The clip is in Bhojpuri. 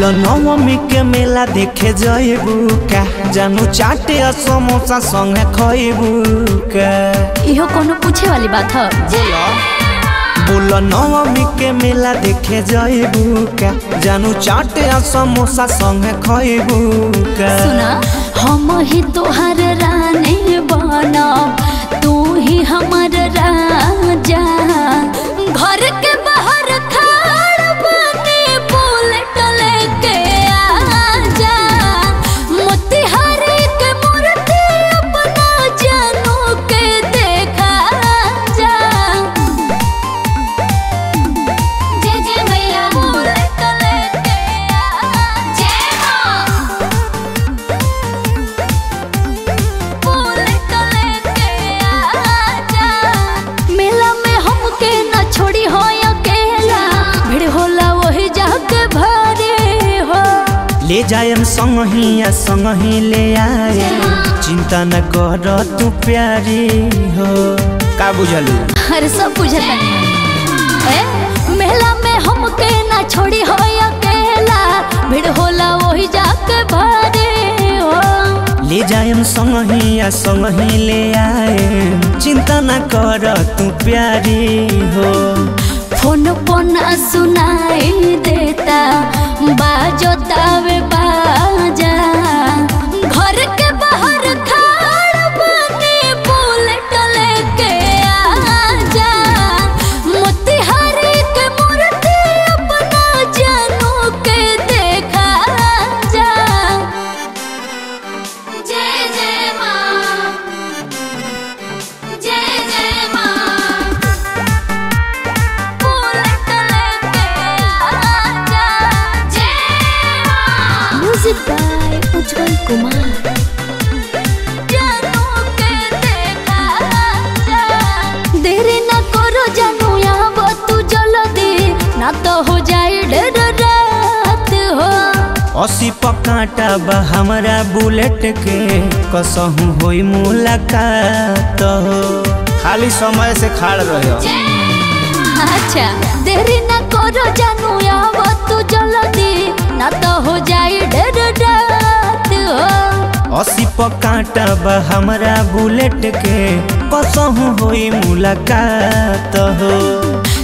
बोल नवमी के मेला देखे जइबू का जानू चाटे आ समोसा संगे खइबू का इहो कोनो पूछे वाली बात है बोल नवमी के मेला देखे जइबू का जानू चाटे आ समोसा संगे खइबू का सुना हम ही तोहर रानी बनब तू ही हमर राजा घर के बाहर खाड़ बने बुलेट लेके आजा मोतिहारी के मूर्ति अपना जानू के देखा जा जय जय मैया बुलेट लेके आ जय मां मेला में हमके न छोड़ी हो अकेला भीड़ होला वही जाके भरे हो ले जायम संगही या संगही ले आए चिंता न कर तू प्यारी हो का बुझलू अरे सब बुझता ए मेला में हमके न छोड़ी हो अकेला भीड़ होला वही जाके भरे हो ले जायम संगही या संगही ले आए चिंता न कर तू प्यारी हो फोन फोन सुनाई देता बाजो तावे बाजा घर के बाहर खाड़ बने बुलेट लेके आजा मोतिहारी के मूर्ति अपना जानू के देखा जा जय जय माँ जय जय माँ म्यूजिक बाय उज्जवल कुमार देरी न करो जानू यहाँ तू जल्दी ना तो हो जाए ढेर रात हो असी पकाटा बा हमारा बुलेट के कसहू होई मुलाकात हो खाली समय से खाड़ रहे अच्छा देरी न करो जानू यहाँ तू जल्दी ना तो हो जाए ढेर रात हो असी पकाटा बा हमारा बुलेट के कसहू होई मुलाकात हो